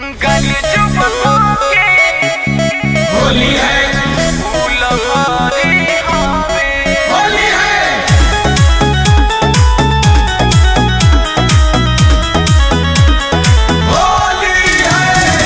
गली चुप होके होली है फूल भरे हवे होली है होली है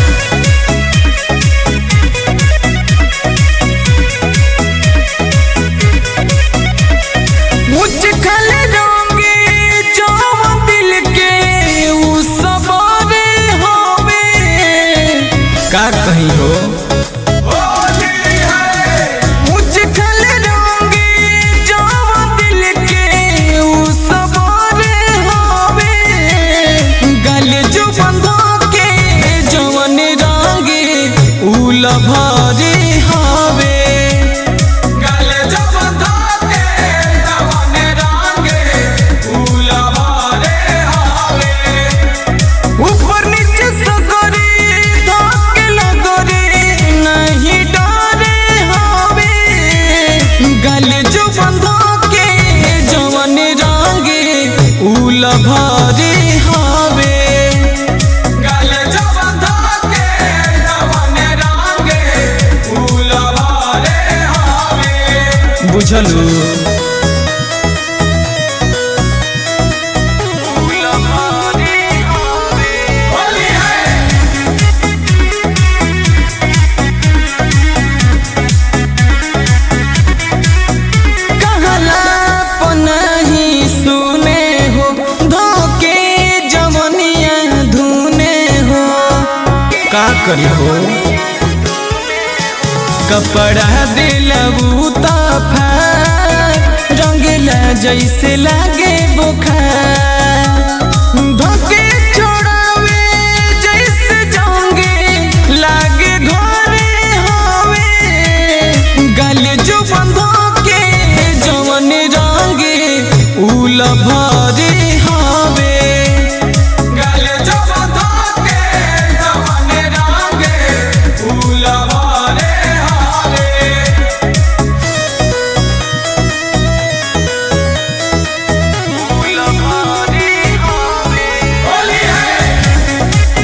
मुझ खल रंगे जो दिल के उ सबरे हवे का कहीं हो होली है मुझ खल रंगे जो दिल के उ सबरे हवे गल जो बंधा के जवन रंगे उ लभरे हवे गले जब धाके जवान रांगे फूल भरे हवे ऊपर नीचे सगरे धाके लगरे नहीं डरे हवे गले जो बंधा के जवन रंगे उल भरे हवे गले जब धाके जवान रांगे फूल भरे हवे बुझलू उल भरे हवे होली है कहला पनही सुने हो धोके जवनिया धुने हो का करी हो कपड़ा दिलबू तफा रंगला जैसे लागे बुखार धोके छोड़ावे जैसे जाओगे लागे घरे हवे गले जो बंधो के जवन रंगे उल भरे हवे गले जब धाके जवान रांगे फूल भरे हवे उल भरे हवे होली है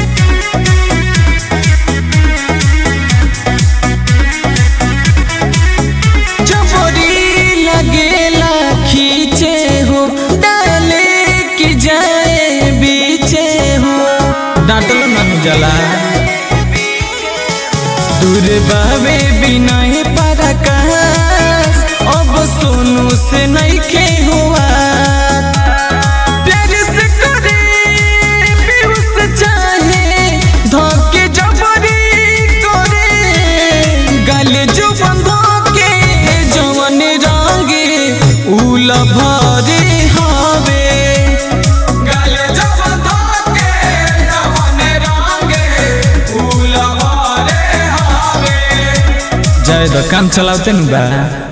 जबरी लगेला खींचे हो डाले की जाए बीचे हो डांटलो नानू जला दूर बाबे बिना पराकाश अब सोनू से नहीं खे हुआ प्यार से करे पीयूष चाहे धोके जबरी करे गले जो बंधो के जवन रंगे उल भरे हवे गले जब धाके जवान रांगे फूल भरे हवे जाए तो काम चलावते नु बा